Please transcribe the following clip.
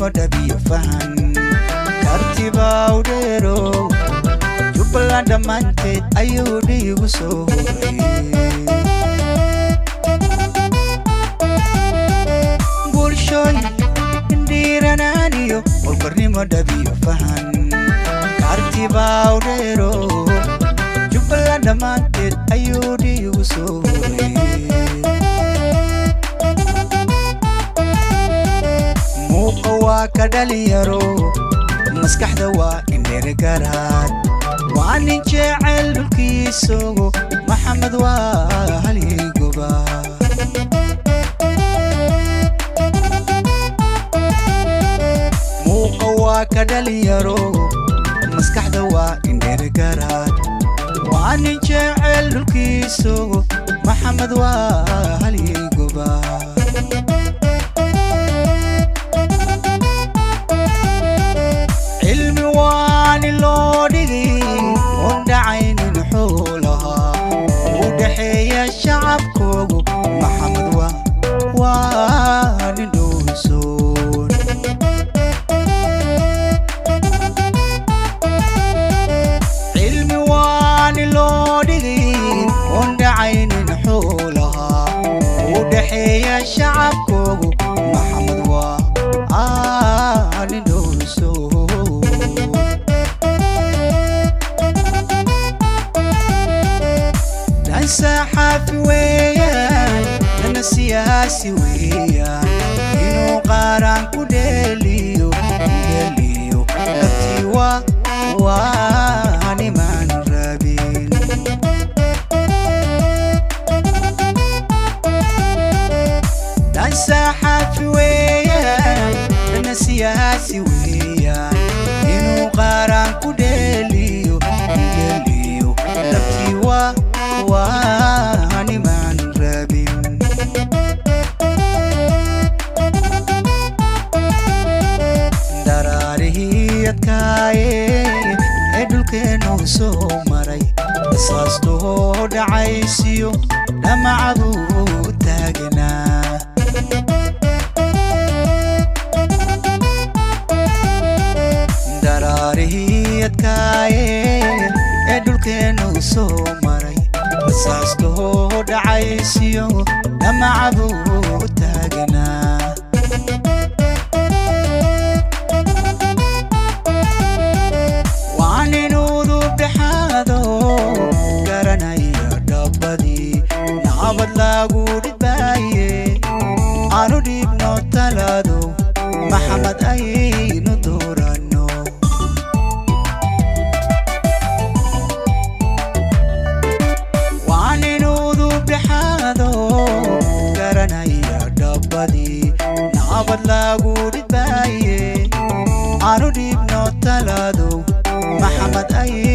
walbarnimo dhabiyo fahan kartibaa u dheero jubbaland dhammaanteed ayuu dhiigu soo horay bulshooy indhiiranaaniyo walbarnimo dhabiyo fahan kartibaa u dheero jubbaland dhammaanteed ayuu dhiigu soo horay muuqa waa ka dhalinyaro maskaxda waa indhergaraad waa nin jecel dhulkiisogo maxamed waa halyigoba muuqa waa ka dhalinyaro maskaxda waa indhergaraad waa nin jecel dhulkiisogo maxamed waa halyigoba cilmi waani loo dhigay oon dhacaynin xoolahaa u dhaxeeya shacabkoogu maxamed waa waa nin dhowrsoon cilmi waani loo dhigay oon dhacaynin xoolahaa u dhaxeeya shacabkoogu maxamed waa aa nin dhowrsoon dhan saxaafi weeyaan dhanna siyaasi weeyaan inuu qaaraan ku dheeliyo dheeliyo dhabtii waa waa nimaan rabin dhan saxaafi weeyaan dhanna siyaasi weeyaan inuu qaaraan ku dheeliyo dheeliyo dhabtii waa waa nimaan rabin daraarihii adkaaye ee dhulkeennu soo maray asaastoo dhacaysiyo dhamacaduu taagnaa daraarihii adkaaye ee dhulkeennu soo maray asaastoo dhacaysiyo dhamacaduu taagnaa waa nin udub dhexaado garanaya dhabbadii nabad lagu dhibaaye aanu dhiibno talaado maxamed aynu dooranno waa nin udub dhexaado garanaya dhabbadii nabad lagu dhibaaye aanu dhiibno talaado maxamed ay